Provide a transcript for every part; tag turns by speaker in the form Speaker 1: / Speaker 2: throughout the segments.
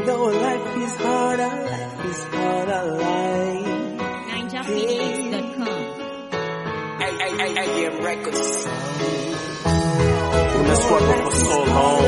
Speaker 1: Even though life is harder, life is harder, life.
Speaker 2: NinjaPhoenix.com.
Speaker 3: AM Records.
Speaker 4: When I struggle for so long,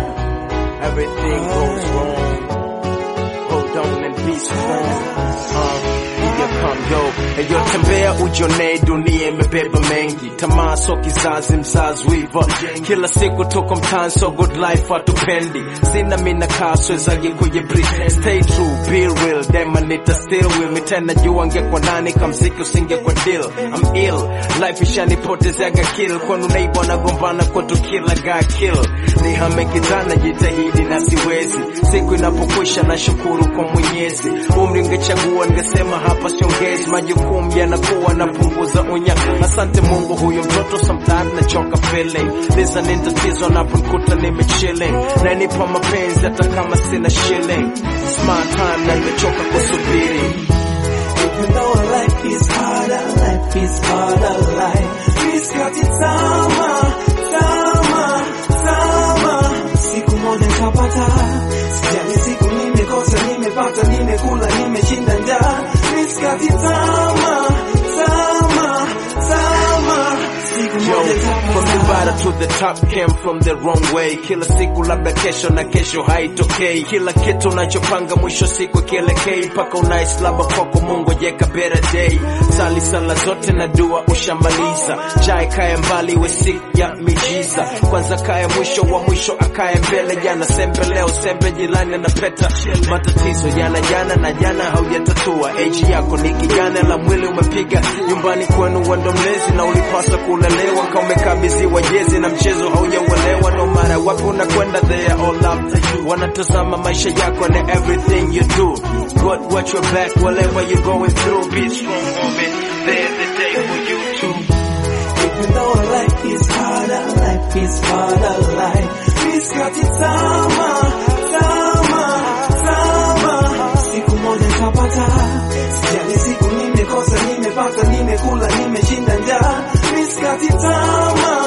Speaker 4: everything goes wrong. Hold on and be strong. Uh, here come yo. Eyo tembea ujonee dunia imebeba mengi. Tamaa so kizazi mzazi wiva. Kila siku tuko mtaani so good life hatupendi. Sina mina kaswe zagi kuye breathe. Stay true, be real. Dema nita still will me tena jua ngekwa nani kamziki usingekwa deal. I'm ill. Life ishanipotezeaga kill. Kwanu neighbor nagombana kwetu kila guy kill. Nihame kijana jitahidi na siwezi. Siku inapokwisha na shukuru kwa Mwenyezi. Umri ngechagua ningesema hapa siongezi. Majukumu yanakuwa napunguza unya. Asante Mungu, huyo mtoto sometimes nachoka feeling. Liza ni tatizo naponikuta nimechilling. Nanipa mapenzi hata kama sina shilling. Smart time na nimechoka kusubiri.
Speaker 1: Even though life is harder, life is harder, life is kati sama, sama, sama. Siku moja nitapata, sijali siku nimekosa, nimepata, nimekula, nimeshinda njaa. Miskati sama, sama, sama. Siku
Speaker 4: Yo,
Speaker 1: moja
Speaker 4: from the
Speaker 1: nitapata.
Speaker 4: bottom to the top came from the wrong way. Kila siku labda kesho na kesho haitokei. Kila kitu unachopanga mwisho siku kielekei, mpaka unaislaba kwako Mungu jeka better day. Sali sala zote na dua ushamaliza, jai kaya mbali we siku ya mijiza. Kwanza kaya mwisho wa mwisho akaye mbele, jana sembe leo sembe jirani anapeta. Matatizo jana jana na jana haujatatua. Age yako ni kijana la mwili umepiga nyumbani kwenu wendo mlezi na ulipaswa kulelewa kama umekabidhiwa jezi na mchezo haujauelewa. No matter wapi unakwenda they are all after you. Wanatazama maisha yako na everything you do. God watch your back whatever you're going through. Be strong woman. There's the day for you too.
Speaker 1: Even though life is harder, life is harder, life is kati sama, sama, sama. Siku moja nitapata, sijali siku nimekosa, nimepata, nimekula, nimeshinda njaa. Miskati sama,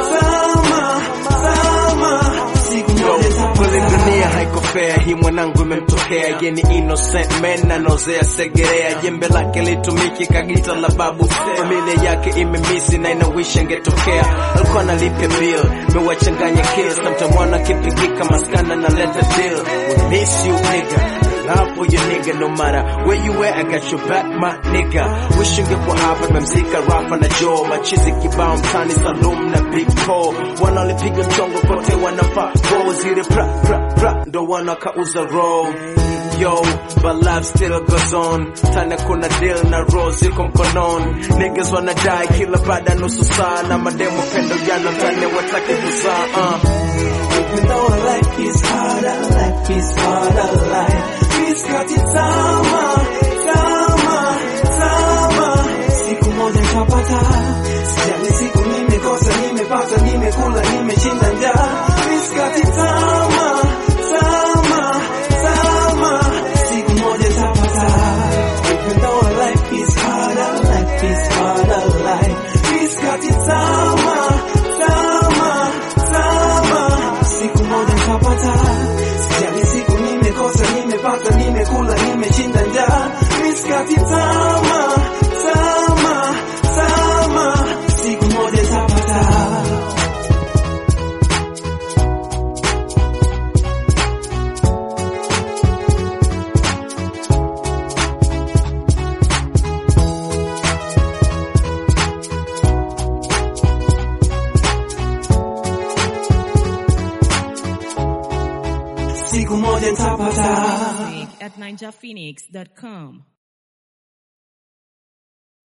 Speaker 1: sama, sama. Siku moja
Speaker 4: Kweli
Speaker 1: nitapata.
Speaker 4: dunia haiko fair, hii mwanangu imemtokea ye ni innocent man anozea segerea, jembe lake litumiki kagita la babu, familia yake imemisi na inawish angetokea, alikuwa analipia bill, mewachanganya kills, na mtamwana kipigika maskana na leta deal, we miss you nigga love for your nigga no matter where you at I got your back my nigga wish ungekuwa hapa nimemzika Rafa na Joe machizi kibao mtani Salum na Big Paul wanaolipiga mchongo kote wanafaa roll zile pra pra pra ndo wanakauza roll Yo, but life still goes on. Tana kuna deal na roll ziko mkononi. Niggas wanadai kila baada ya nusu saa na mademo pendo jana mtani wataki kuzaa uh.
Speaker 1: Even though life is harder, life is harder, life is kati sama, sama, sama. Siku moja nitapata, sijali siku nimekosa, nimepata, nimekula, nimeshinda njaa. Miskati sama, sama, sama. Siku moja nitapata. Even though life is harder, life is harder, life is kati sama, sama, sama. Siku moja nitapata, sijali siku nimekosa, nimepata, nimekula, nimeshinda njaa. Miskati sama, sama, sama. Siku moja nitapata. Siku moja nitapata.
Speaker 2: Music at NinjaPhoenix.com.